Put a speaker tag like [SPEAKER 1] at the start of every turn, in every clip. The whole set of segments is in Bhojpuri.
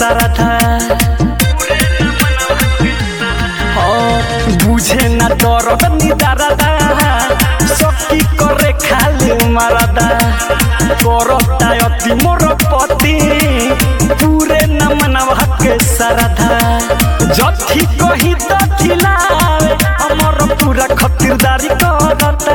[SPEAKER 1] सरधा बुझे ना दरद निदारदा सखी करे खाली मारदा करता अति मोर पति पूरे न मनवा के सरधा जथी कही तथी लावे हमर पूरा खतिरदारी करता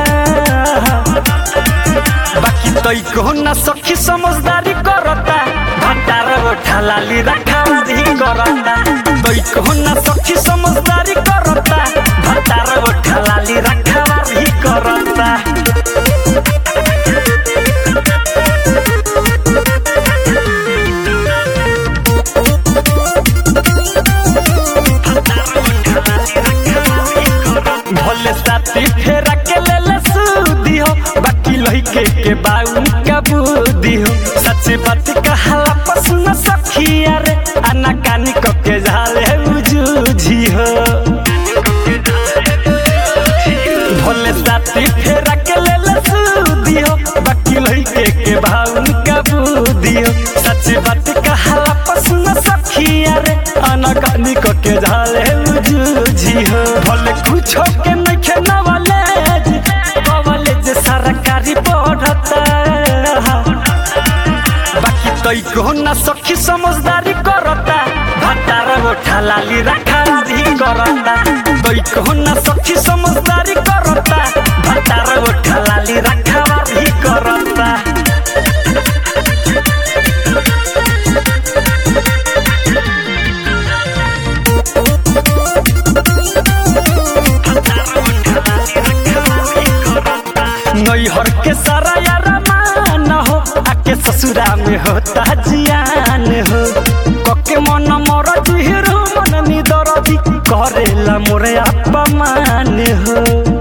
[SPEAKER 1] बाकी तई को ना सखी समझदारी करता भंडार उठा लाली रखा दी करता तई को ना सखी समझदारी करता भंडार उठा लाली रखा दी करता भले साथी फेरा के ले ले सूदी हो बाकी लइके के बाऊ का बुद्धि हो सच्ची बात कहाला पसंद सखिया रे आना कानी को के झाले उजूझी हो भले साथी फेरा के ले ले सूदी हो बाकी लइके के बाऊ का बुद्धि हो सच्ची बात कहाला पसंद सखिया रे आना कानी को के झाले उजूझी हो भले कुछ के नहीं खेना वाले कवले जे सरकारी पढ़ता बाकी तई को ना सखी समझदारी करता भटार उठा लाली रखा दी करता तई को ना सखी समझदारी करता भटार उठा लाली रखा दी करता नैहर के सारा यारा मान हो आके ससुरा में होता जियान हो कके मन मर जुहिरो मन निदरदी करेला मोरे अपमान हो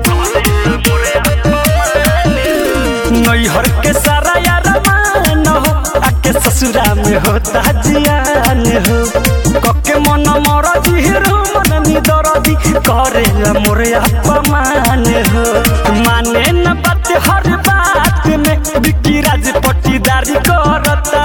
[SPEAKER 1] नैहर के सारा यारा मान हो आके ससुरा में होता जियान हो कके मन मर जुहिरो मन निदरदी करेला मोरे अपमान हो माने न बात हर बात में बिकी राज पट्टीदारी करता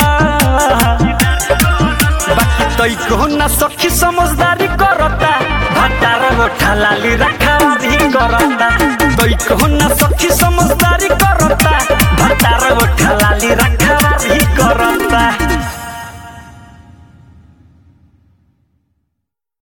[SPEAKER 1] बाकी तई को ना सखी समझदारी करता भटार उठा लाली रखा दी करता तई को ना सखी समझदारी करता भटार उठा लाली रखा दी करता